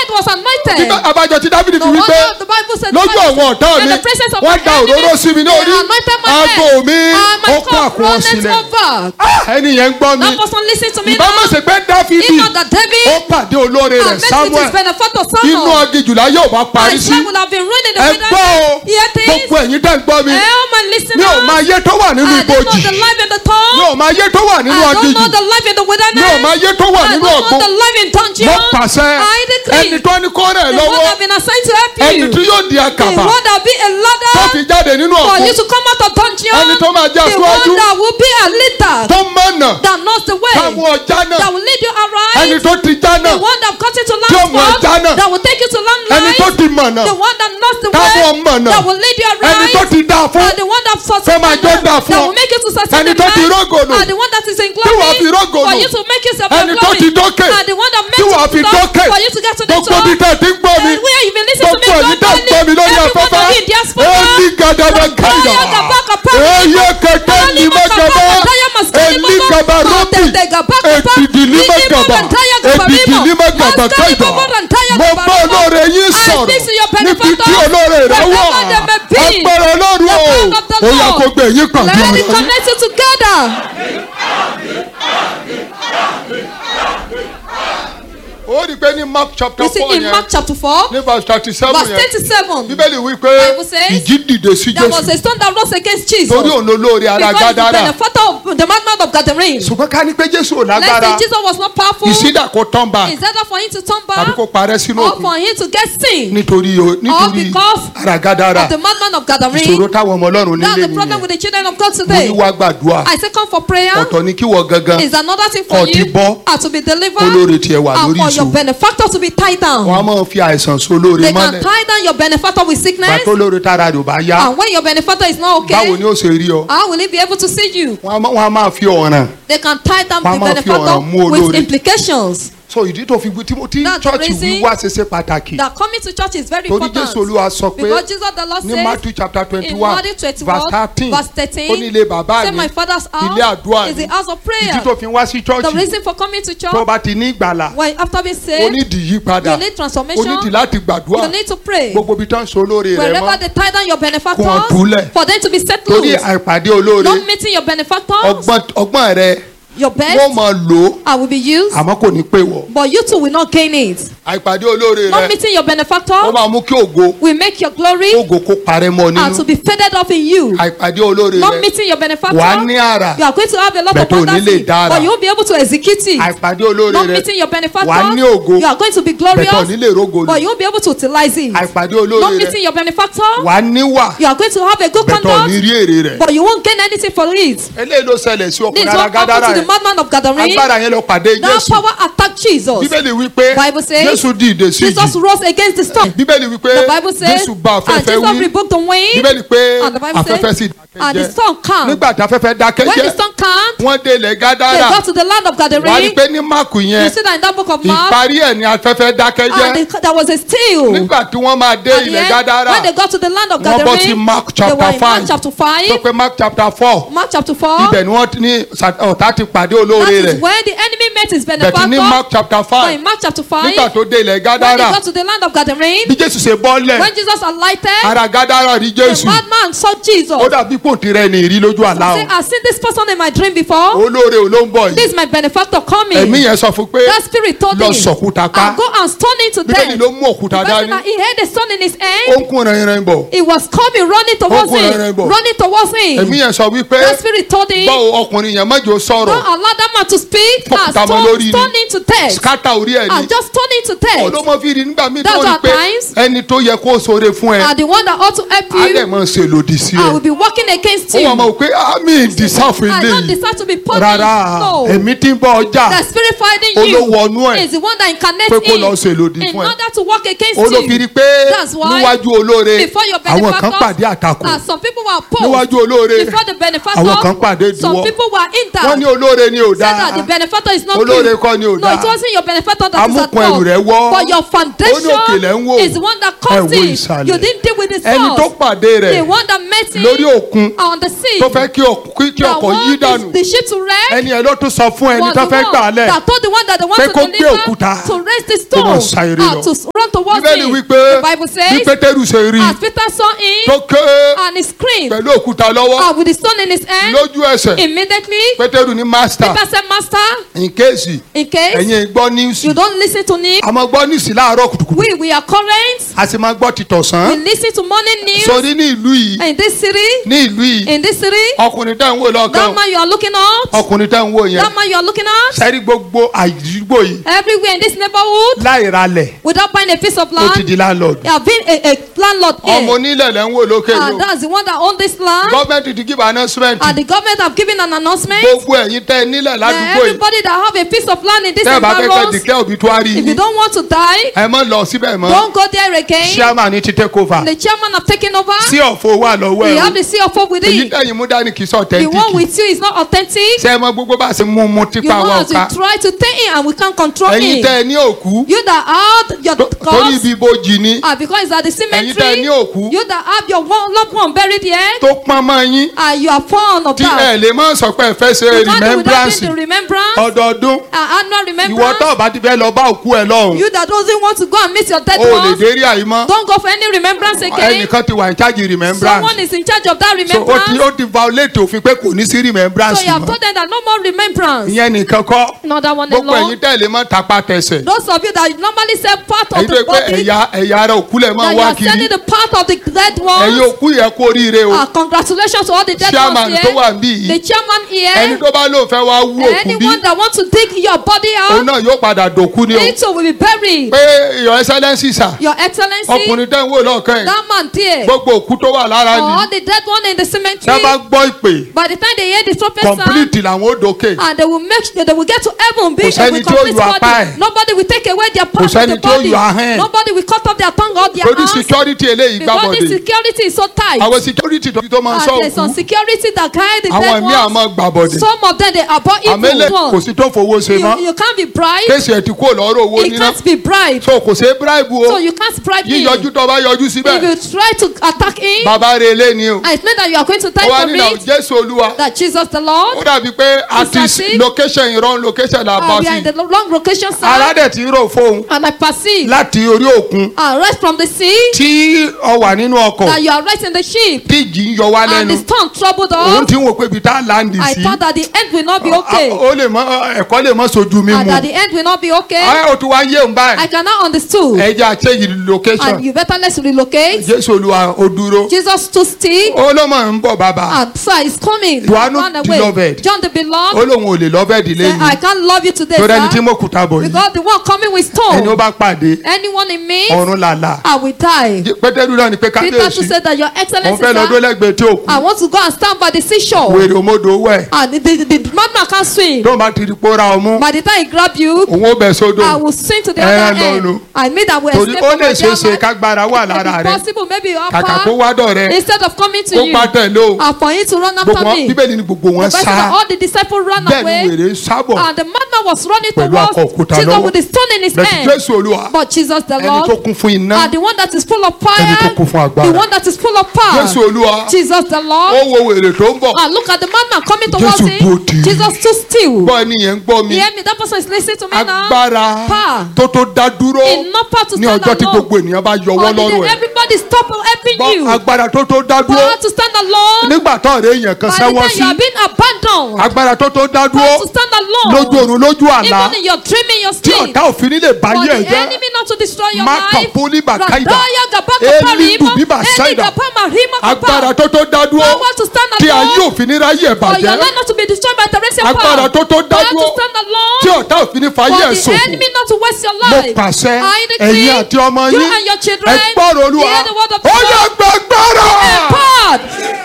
was anointed. Bíbá- abájọ tí dábìlì No fi wípé wonder the Bible said lójú the Bible àwọn ọ̀tá in mi the presence of wọ́n my da òróró enemies, sí mi ní they orí anointed my aago head, mi and my ó kó cup àkùn runneth sílẹ̀ over. Ah, ẹni yẹn ń gbọ́ mi That person listen to me ìbá má now. ṣe pé dáfídì If not that David ó pàdé olóore had rẹ̀ met with samuel his benefactor inú Samuel, agijùlá yóò bá parí his sí life would have been ruined in the ẹ gbọ́ o wilderness. Hear this. gbogbo ẹ̀yin tẹ́ ń gbọ́ mi Eh, my mi listeners. ò máa yé tó wà nínú I don't ibojì know the life in the mi town. ò máa yé tó wà nínú I don't agijù know the life in the mi ò wilderness. máa yé tó wà I nínú don't ọ̀gbun know the life in dungeon. mo pàṣẹ I decree. ẹni tó ní kó rẹ̀ The one lọ́wọ́ that been assigned to help ẹni you. tí yóò di The àkàbà one that be a tó ladder fi jáde nínú for you ọ̀gbun to come out of dungeon. ẹni tó máa jẹ́ The aṣáájú one that will be a leader tó mọ̀nà that knows the way. táwọn ọjà náà That will lead you ẹni aright. tó ti já The náà one that got you to Tí ó land mọ̀ ẹja náà. that will take you to land ẹni tó life. ti mọ̀nà The one that knows the táwọn way mọ̀nà that will lead you ẹni tó aright. ti dá fún And the one that Fẹ́ máa jó dà fún that ọ. will make you to succeed Ẹni in tó ti life. rógòlò. And the one that is in Tí wàá fi glory rógòlò. for you to make yourself Ẹni in tó glory. ti dókè. And the one that Tí makes wàá you fi to top dókè. for you to get to the gbogbo top. bí tẹ̀ ti ń gbọ́ mi And where you been listening to me gbogbo ẹ̀yin tẹ̀ ń gbọ́ mi lórí everyone afẹ́fẹ́ of you in diaspora. èyí gàdàdà káyà Kaya gabaka pa- èyí kẹ̀kẹ́ ní mẹ́gàbá èyí gàbà rọ́bì èdìdì ní mẹ́gàbà èdìdì ní mẹ́gàbà káyà mo bá olóore yín sọ̀rọ̀ níbi tí olóore rẹ wà agbára olóore o ó yẹ kó gbé yín pàdé Let it ọ̀rọ̀ yín. connect you together. ó rí i pé ní mark chapter You see four in yẹn Mark chapter 4, ní verse thirty seven verse yẹn 37, bíbélì wí pé Bible says ìjì dìde sí there was jésù a stone that rose against Jesus. torí òun olóore ara Because the gádàrà benefactor of the madman of Gadarene. ṣùgbọ́n ká ní pé jésù ò Let's lágbára say Jesus was not powerful. ìsídà kó tán bá Is that for him to turn tàbí back kó parẹ́ sínú or òkun for him to get sin nítorí o- nítorí because ara gádàrà of the madman of ìṣòro Gadarene? táwọn ọmọ ọlọ́run That's nílé the problem nìyẹn with the children of God mo ní today. wá gbàdúrà I say come for prayer. ọ̀tọ̀ ni kí wọ́n gangan Is another thing for Kò ti you bọ́. are to be delivered olóore tiẹ̀ wà and lórí for your ìṣòro benefactor to be tied down. wọ́n á máa fi àìsàn sólóore They can mọ́lẹ̀ tie down your benefactor with sickness bàtó lóore tára rẹ̀ ò bá yá and when your benefactor is not báwo okay, ni ó ṣe rí ọ how will he be able to see you? wọ́n á má- wọ́n á máa fi ọ̀ràn They can tie down Wọ́n á the máa fi ọ̀ràn mú benefactor with olóore. implications. so ìdí tó fi wí tí tí That's the chọ́ọ̀chì reason wíwá ṣe ṣe pàtàkì That coming to church is very torí important. jésù olúwa sọ pé Because Jesus the Lord ní says matthew chapter twenty in one Matthew 21 verse thirteen verse 13 ó ní ilé bàbá say mi my father's ilé house àdúrà is mi the house of prayer. ìdí tó fi wá sí The chọ́ọ̀chì reason for coming to tó church bá ti ní ìgbàlà when after being ó saved ní ìdí yípadà you need ó transformation ní ìdí láti gbàdúrà you need to pray. gbogbo ibi tó ń so olóore rẹ Wherever mọ́ they tie down your Kó wọn benefactors túlẹ̀. for them to be set torí loose. àìpàdé olóore Not meeting your benefactors, ọgbọ́n ọgbọ́n rẹ your wọ́n best máa lò ó I will be used, àmọ́ kò ní pé wọ̀ but you too will not gain it. àìpàdé olóore Not rẹ meeting your ó benefactor máa mú kí ògo will make your glory ògo kó parẹ́ mọ́ and to nínú be faded off in you. àìpàdé olóore Not rẹ meeting your benefactor, wà á ní àrà you are going to have a lot of Bẹ̀tẹ̀ ò ní lè fantasy, dára. but you won't be able to execute it. àìpàdé olóore Not rẹ meeting your benefactor, wà á ní ògo you are going to be bẹ̀tẹ̀ ò glorious, ní lè rógo but lò you won't be able to utilize it. àìpàdé Not olóore rẹ meeting your benefactor, wà á níwà you are going to have a good bẹ̀tẹ̀ ò ní conduct, rí èrè rẹ but you won't gain anything for it. eléyìí ló ṣẹlẹ̀ sí This ọkùnrin is what happened alágádárà to the yẹn madman of Gadarene. agbára yẹn lọ pàdé That jésù power attacked Jesus. bíbélì wípé Bible says jésù dìde sí Jesus ìjì rose against the storm. bíbélì wípé The Bible says, jésù bá and afẹ́fẹ́ Jesus wí rebuked the wind, bíbélì pé and the Bible afẹ́fẹ́ says, sì and the dákẹ́ storm calmed. nígbà tí afẹ́fẹ́ dákẹ́ When the jẹ́ storm calmed, wọ́n dé ilẹ̀ they gádàrà got to the land of wà á rí Gadarene. pé ní máàkù You yẹn see that in that book of Mark, ìparí ẹ̀ ní afẹ́fẹ́ dákẹ́ and jẹ́ they, there was a still. nígbà tí wọ́n máa dé At the ilẹ̀ end, gádàrà when they got to the land of wọ́n bọ́ sí Gadarene, mark they were chapter in Mark five chapter tó 5. pé mark chapter four Mark chapter 4. ibẹ̀ ni wọ́n ti ní sa- ọ̀tá ti pàdé That olóore is rẹ̀ when the enemy met his bẹ̀tì ní benefactor. mark chapter So five in Mark chapter 5, nígbà tó dé ilẹ̀ when they gádàrà got to the land of Gadarene, bí jésù ṣe bọ́lẹ̀ when Jesus alighted, ara gádàrà rí the jésù madman saw Jesus. ó dàbí pòǹtì rẹ̀ ní ìrí lójú àlá Say, o I've seen this person in my dream before. olóore ò ló ń bọ̀ This yìí is my benefactor coming. ẹ̀mí yẹn sọ fún pé That spirit told lọ him, sọ̀kúta ká I'll go and stone him to bíbélì death. ló mú òkúta The person dání that he had a stone in his ó hand. ń kún rẹ̀yìnrẹ̀yìn bọ̀ He was coming, running towards Ó kún him. rẹ̀rẹ̀ bọ̀. Running towards ẹ̀mí him. yẹn sọ wípé That spirit told him, báwo ọkùnrin yẹn mọ́jọ sọ̀rọ̀ don't allow that man to speak. Fọ́kùtà And mọ́ stone, lórí ni. stone him to death. skata orí ẹ̀ ni And just stone him to death. olómọ fi rí nígbà míì tó That's rí at pé times. ẹni tó yẹ kó sóore fún ẹ And the one that ought to help á dẹ̀ you, mọ̀ ṣe lòdì sí I ẹ will be working against ó you. wà mọ̀ pé àmì ìdìsáfù I ilé don't yìí deserve to be punished. rárá No. ẹ̀mí tí ń bọ́ ọjà The spirit fighting olówó ọnú you ẹ̀ is the one that incarnates pé kó lọ in ṣe lòdì in fún ẹ order to work against ó ló fi rí you. pé That's why níwájú olóore Before your àwọn kan benefactors, pàdé àtakò and some people were opposed. níwájú olóore Before the benefactor, àwọn kan pàdé some ìdíwọ́ people were in wọ́n ní doubt. olóore ni ò Said that the dáa benefactor is not olóore good. kọ́ ni ò No, it dáa wasn't your benefactor that is at amúkun ẹrù fault. rẹ̀ wọ́ But your foundation Ó ní òkèlè ń wò. is the one that Ẹ wo caused it. ìsàlẹ̀. You didn't deal with the ẹni tó source. pàdé The rẹ̀ one that met him lórí òkun òkun on the sea tó fẹ́ kí ọk- kí- kí that ọkọ̀ yí want dànù the, the ship to wreck ẹni ẹ̀ ló tún sọ fún ẹni was tó the fẹ́ one gbà á lẹ̀ that told the one that they want pé to kó gbé deliver òkúta to raise the kó máa stone sa eré and lọ. to run towards bíbélì him. wípé The Bible bí says pétérù ṣe rí as Peter saw him tó ké and he screamed pẹ̀lú òkúta lọ́wọ́ and with the stone in his hand lójú ẹsẹ̀ immediately pétérù ní mástà Peter said master in case in case ẹ̀yin gbọ́ níwùsì you don't listen to me àmọ́ gbọ́ níwùsì láàárọ̀ kùtùkùtù we we are current a sì máa gbọ́ ti we tọ̀sán listen to morning news sórí ní ìlú yìí in this city ní ìlú yìí in this city ọkùnrin tẹ́ ń wò lọ́kàn that man you are looking at ọkùnrin tẹ́ ń wò yẹn that man you are looking at sẹ́rí gbogbo àdúgbò yìí everywhere in this neighborhood láì ralẹ̀ without buying a piece of ó ti land di landlord you have been a, a landlord ọmọ here onílẹ̀ lẹ́ ń wò lókè yìí and o that's the one that own this land gọ́ọ̀mẹ̀ntì ti give announcement and the government have given an announcement gbogbo ẹ̀yin tẹ́ ẹ nílẹ̀ that ládùúgbò yìí everybody that have a piece of land in this tẹ́ ẹ bá fẹ́ kẹ́ environment declare obituary if you yìí don't want to die ẹ mọ́ lọ síbẹ̀ mọ́ don't go there again chairman ní ti take over the chairman have taken over sí ọ̀fọ̀ wà lọ́wọ́ we ẹ̀ have the seal of hope with èyí it tẹ̀yìn mú dání kì í sọ the one authentic with you is not authentic ṣé ẹ mọ gbogbo bá a ṣe mú mú you tipa know wa as ọ̀ka we try to take him and we can't control ẹ̀yin him tẹ́ ẹ ní òkú you that have your tó- torí cause ibi ibojì ni ah because it's at the ẹ̀yin tẹ́ ẹ ní cemetery òkú you that have your one loved one buried here tó pọ́n mọ́ yín and you are fond of tí ẹ that lè má sọ pé ẹ fẹ́ ṣe you can't do without remembrance doing the remembrance ọdọọdún uh, annual ìwọ remembrance tó bá ti fẹ́ lọ bá òkú ẹ lọ́hùn you that doesn't want to go and meet your dead o lè ones dérí àyímọ́ don't go for any remembrance again ẹnìkan ti wà ní charge remembrance someone is in charge of that so ó ti remembrance ó ti violate òfin pé kò ní sí remembrance so you have mọ́ told them that no more remembrance ìyẹn nìkan kọ́ not that one gbogbo alone ẹ̀yin tẹ̀lé mọ́ tapá tẹsẹ̀ those of you that normally say part of èyí tó the yẹ pé body ẹ̀yà ẹ̀yà ara òkú lẹ̀ mọ́ that you wá are kiri sending the part of the dead ẹ̀yin ones òkú yẹ kó oríire o ah congratulations to all the dead chairman ones tó here wà níbí the yìí chairman ẹni here tó bá lóun fẹ́ wá wú òkú bí anyone that want to dig your body òun out náà yóò padà dòkú ni o it too will be buried pé your excellence sà your excellency ọkùnrin tẹ́ ń wò lọ́ọ̀kan yìí that man there gbogbo òkú tó wà lára or ni all the dead one in the tẹ́ bá cemetery gbọ́ ìpè by the time they hear the trumpet sound complete làwọn ó dòkè and they will make sure they will get to heaven be Kò sẹ́ni with tí ó complete yọ apá body ẹ̀. nobody will take away their part of sẹ́ni the tí ó body yọ ahọ́n ẹ̀. nobody will cut off their tongue or their torí hands security eléyìí because the gbàbọ̀dé security is so tight àwọn security tó tó máa ń sọ and there is some òkú security that carry the àwọn dead ẹ̀mí àmọ́ ones gbàbọ̀dé some of them they abhor àmẹ́lẹ̀ evil kò ones sí tó fowó ṣe mọ́ you, you can't be bribed kéèsì ẹ̀ ti kú lọ́rọ̀ owó it níná can't be bribed so kò ṣe bribe so o you can't bribe him yíyọjú tó bá yọjú if síbẹ̀ you try to attack him bàbá rẹ̀ lé ni o and it means that you are going to die ó wá for nínú it jésù olúwa that Jesus the ó Lord dàbí pé àti as if- location ìrọ̀rùn location là bá uh, we are in sí the long location sir aládẹ̀ tí ń rò fóun and I perceive láti orí òkun uh, right from the sea tí ọ wà nínú ọkọ̀ that you are right in the ship tí ìjì ń yọ wá and lẹ́nu the storm troubled òun us ti ń wò pé ibi tá a láǹdì I sí thought that the end will not be a- okay ó lè mọ ẹ̀kọ́ lè mọ sojú mi and mu that the end will not be okay ayé o tún wá yé òun I báyìí cannot understood ẹ jẹ́ àṣeyìí location and you better let's relocate jésù olúwa ó dúró Jesus stood still ó ló mọ̀ ń bọ̀ bàbá and so he's coming Johannu run the away beloved. John the ó beloved lóun ò lè lọ bẹ́ẹ̀ dílé said I yìí can't love you today torí ẹni tí sir mo kùtà bọ̀ yìí because the one coming with ẹni ó stone bá pàdé anyone in me ọ̀run làlà I will die pétérù náà ni pé Peter kábíyèsí too said that your òun excellency fẹ́ lọ dúró sir lẹ́gbẹ̀ẹ́ tí òkú I want to go and stand by the seashore wèrè òmodò wẹ̀ and the the, the madman can't swim tó máa ti di pòórá ọmú by the time he grab you òun ó bẹ̀ sódò I will swim to the Eh, other no, end no. I mean that will torí escape ó from lè my ṣeé ṣe dear kágbára wà It lára may rẹ be possible maybe you are kàkà kó far wá dọ̀ rẹ instead of coming to kó you bá tẹ̀lé o and for him to run gbogbo after wọn me bíbélì ni gbogbo wọn the Bible said that sá all the disciples ran bẹ́ẹ̀ ni away wèrè ń sábọ̀ and the madman was running Pẹ̀lú towards akọ òkúta Jesus lọ́wọ́. with the stone in his bẹ́ẹ̀ hand jésù olúwa but Jesus the ẹni tó Lord kún fún iná and the one that is full of Ẹni tó fire kún fún agbára. the one that is full of jésù power olúwa Jesus the ó Lord wo wèrè tó ń bọ̀ and look at the madman coming towards Jésù dúró tì him í. Jesus stood still gbọ́ ẹni yẹn ń gbọ́ mi you hear me that person is listening to me now agbára Power. tó tó dá dúró enough power to ní stand ọjọ́ tí alone gbogbo ènìyàn bá yọwọ́ on the lọ́rùn day ẹ̀ everybody stop helping gbọ́ you agbára tó tó dá dúró power to stand alone nígbà tó ọ̀rẹ́ èèyàn kan by the sẹ́wọ́n time sí you are being abandoned agbára tó tó dá dúró power to stand alone lójú oorun lójú àlá even in your dream in your tí sleep ọ̀tá òfin nílé for báyé ẹ̀ the jẹ́ enemy not to destroy your Maka life poli bakaida. Radaya gabaka Eli parimo, dubiba Eli saida. gabama rima kapa. agbára tó tó dá dúró Power to stand tí ayé alone òfin ní ráyè ẹ̀ for your bàjẹ́ life not to be destroyed by Teresian agbára power tó tó dá power dúró to stand tí alone ọ̀tá òfin ní fàyè for ẹ̀ the ṣòfò enemy not to waste your mo life pàṣẹ I decree ẹ̀yin àti ọmọ you yín and your children ẹ gbọ́rọ̀ olúwa hear the word of ó yẹ God gbàgbọ́rọ̀. God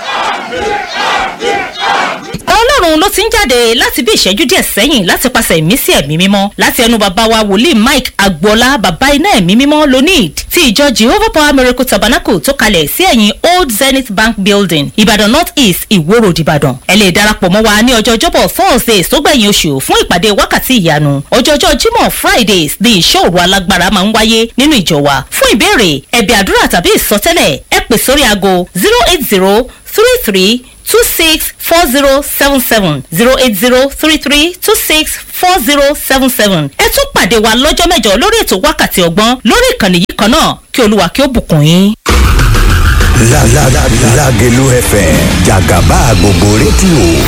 ọlọ́run ló ti ń jáde láti bí ìṣẹ́jú díẹ̀ sẹ́yìn láti pàṣẹ ìmísí ẹ̀mí mímọ́ láti ẹnu bàbá wa wòlíì mike agboola bàbá iná ẹ̀mí mímọ́ lonid ti ìjọ jehovah power miracle tabernacle tó kalẹ̀ sí ẹ̀yìn old zenith bank building ìbàdàn north east ìwó road ìbàdàn ẹ lè darapọ̀ mọ́ wa ní ọjọ́ ọjọ́bọ̀ thursday sógbẹ̀yìn oṣù fún ìpàdé wákàtí ìyanu ọjọ́jọ́ jímọ̀ fridays ní ìṣòro alágbára máa ń wáyé nínú ìjọ wa fún ìbéèrè ẹ̀bẹ̀ àdúrà tàbí ìsọtẹ́lẹ̀ ẹ pè sórí aago zero eight zero three three two six four zero seven seven zero eight zero three three two six four zero seven seven. ẹ tún pàdé wa lọ́jọ́ mẹ́jọ lórí ètò wákàtí ọgbọ́n lórí ìkànnì yìí kan náà kí olúwa kí ó bùkún yín. La la la Lagelu FM Jagaba gbogbo rédíò.